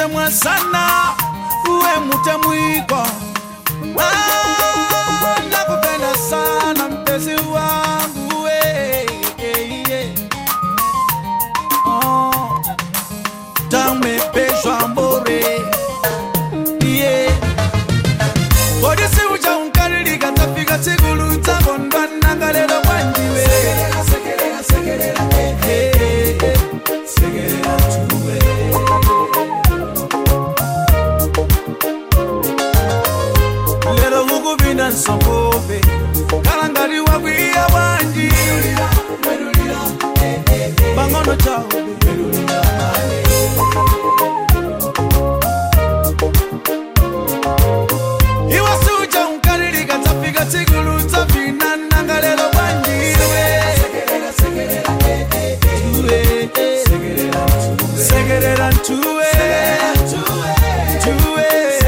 mutemwa sana uwe mutemwiko Ah, nakupenda sana mpenzi wangu we, eh, eh. Oh, tamepeshwa mbore yeah. kodisi ucha unkalilika tafika tsigulu tsakondwana lero kwanjiwe Eh, eh, eh. lero kukupinda nsongove kalangati wakwiya bwanji pang'ono chawo iwe suja unkalilika tafika tsigulu tsavinananga lero bwanjiwe sekerera ntuwe ntuwe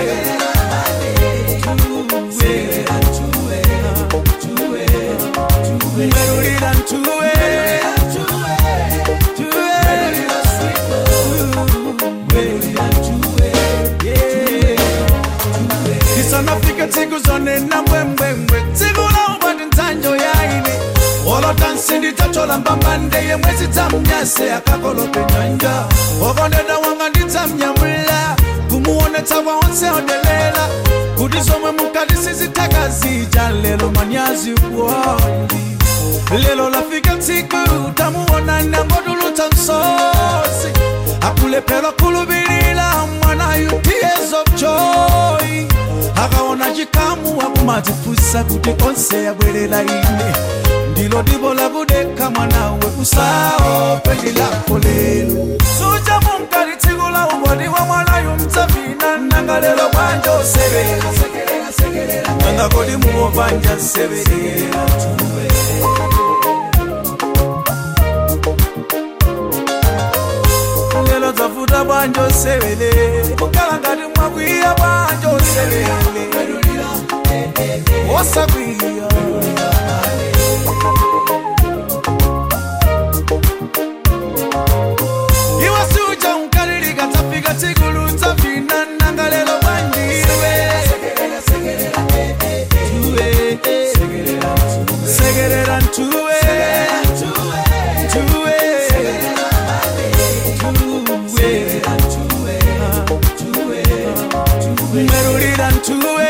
Merulira ntuwe isanafika tsiku zonena mbwembwembwe tsiku laubati ndzanjo yaine olota nsindi tatola mbambande yemwezi dzamnyase akakolope nyanja okondeda wanga ndidzamnyamula kumuonetsa waonse odelela kuti zomwe mukati sizitaka zija lelo manyazi kuondi lelo lafika tsiku tamuona nangodulutsa msosi akulephera khulubilira mwana you tears of joy akaona chikamu akumadzifusa kuti onse yabwerera ine ndilo dibo lakudekha mwanawe usaope lako lelo suja munkali tsiku la ubodi wa mwanayu mtsavina nanga lelo bwanja osebera nanga kodi muwo banja seberera lelo dzavuta bwanja osebele kukhala ngati mwakwiya bwanja osebele osakwiya iwe suja unkalilika tsafika tsikulu tsavina nanga lelo bwanjiwe sekerera ntuwe ntuwe merulira ntuwe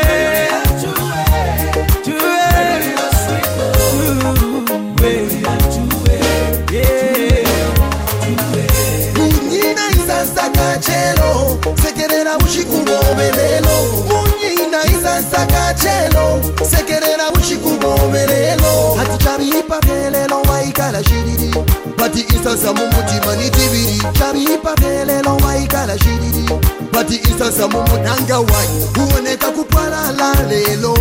munyina izansaka chelo sekerera uchikubomelelo munyina izansaka chelo sekerera uchikubomelelo hati chabipa pelelo waikala shiriri bati isasa mumutima ni tibiri chabipa pelelo waikala shiriri bati isasa mumunanga wai huoneka kupwalala lelo